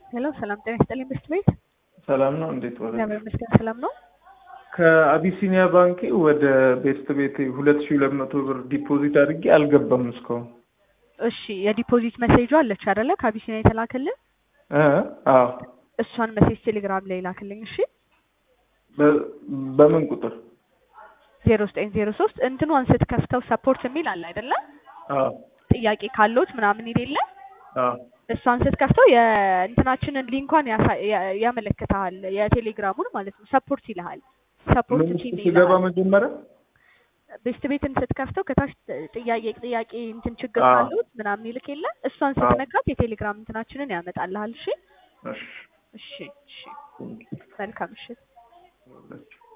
ሄሎ ሰላም ጤና ይስጥልኝ ብስት ቤት ሰላም ነው። እንዴት ዋለ? እግዚአብሔር ይመስገን ሰላም ነው። ከአቢሲኒያ ባንኬ ወደ ቤስት ቤት ሁለት ሺህ ሁለት መቶ ብር ዲፖዚት አድርጌ አልገባም እስካሁን። እሺ የዲፖዚት መሴጁ አለች አይደለ? ከአቢሲኒያ የተላክልን እ አዎ እሷን መሴጅ ቴሌግራም ላይ ላክልኝ። እሺ በ- በምን ቁጥር? ዜሮ ዘጠኝ ዜሮ ሶስት እንትኗን ስትከፍተው ሰፖርት የሚል አለ አይደለ? አዎ ጥያቄ ካለዎት ምናምን የሌለ አዎ እሷን ስትከፍተው የእንትናችንን ሊንኳን ያሳ- ያ- ያመለክትሃል የቴሌግራሙን ማለት ነው። ሰፖርት ይልሃል። ሰፖርት ምን ቲም ስገባ ይልሃል። መጀመሪያ ቤስት ቤትን ስትከፍተው ከታች ጥያቄ ጥያቄ እንትን ችግር አዎ። ካሉት ምናምን ይልክ የለ እሷን አዎ። ስትነካት የቴሌግራም እንትናችንን ያመጣልሃል። እሺ እሺ እሺ እሺ መልካም እሺ እሺ